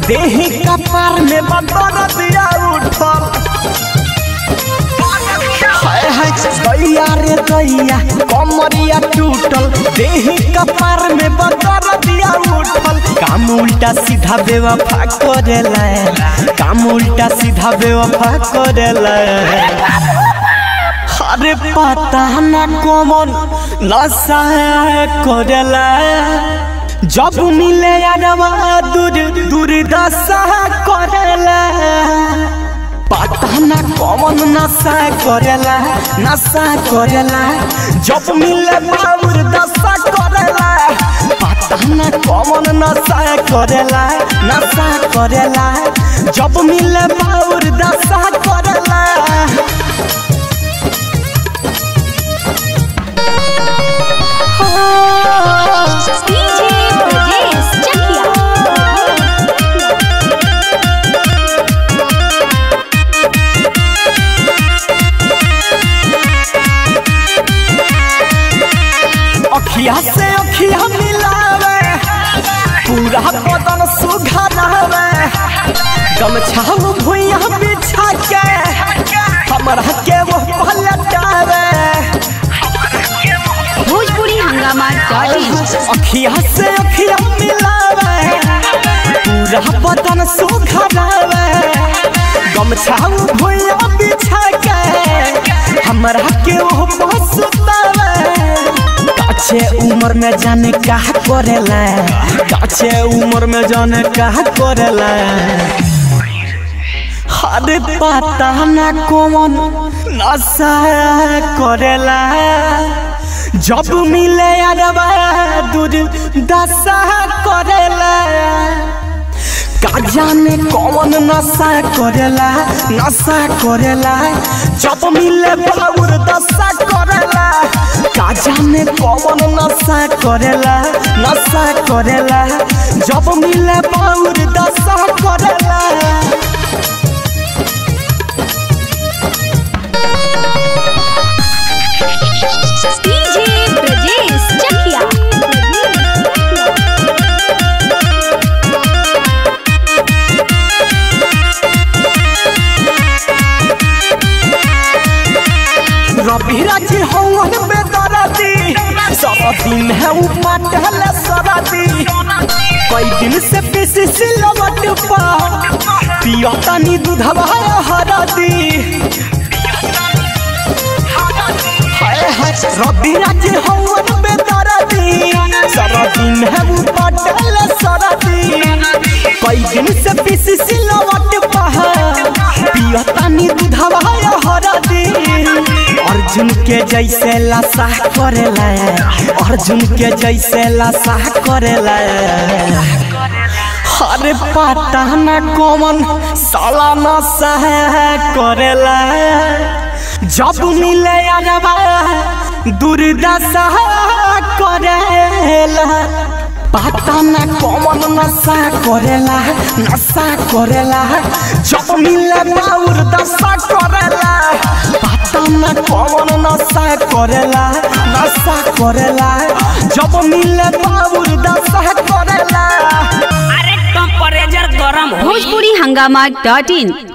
देही कपार में बदर दिया उठल हाय हाय दैया रे दैया कमरिया टूटल देही कपार में बदर दिया उठल काम उल्टा सीधा बेवफा करेला काम उल्टा सीधा बेवफा करेला अरे पता न कौन नशा करेला जब मिले यारवा दूर दूर दशा करेला पता न कौन नशा करेला नशा करेला जब मिले बाबूर दशा करेला पता न कौन नशा करेला नशा करेला जब मिले बाबूर दशा करेला डीजे ब्रजेश चकिया अखिया से अखिया मिलावे पूरा बदन सुघरावे गमछा भुइया बिछा के हमरा के वो पलटावे भोजपुरी हंगामा डॉट इन अखिया से अखिया मिलावे पूरा बदन सुघरावे गमछा भुइया बिछा के हमरा के वो पसुतावे काछे उम्र में जाने का करेला काछे उम्र में जाने का करेला अरे पता न कौन नशा करेला जब मिले अरबा दूर दशा करेला का जाने कौन नशा करेला नशा करेला जब मिले बाबूर दशा करेला का जाने कौन नशा करेला नशा करेला जब मिले बाबूर दशा करेला डीजे ब्रजेश चकिया रवि राजी हवन बेदरदी सब दिन है उपटल सरदी कई दिन से पीसी सिलवट पा पिया तनी दूधवा हरदी हाय हाय रवि राजी हवन बेदरदी सब दिन है उपटल सरदी कई दिन से पीसी सिलवट पा पिया तनी दूधवा हरदी अर्जुन के जैसे लाशा करेला अर्जुन के जैसे लाशा करेला अरे पता न कौन साला नशा करेला जब मिले अरबा दुर्दशा करेला पता न कौन नशा करेला नशा करेला जब मिले बाउर दशा करेला पता न कौन नशा करेला नशा करेला जब मिले बाउर दशा करेला अरे टेम्परेचर गरम हो भोजपुरी हंगामा डॉट इन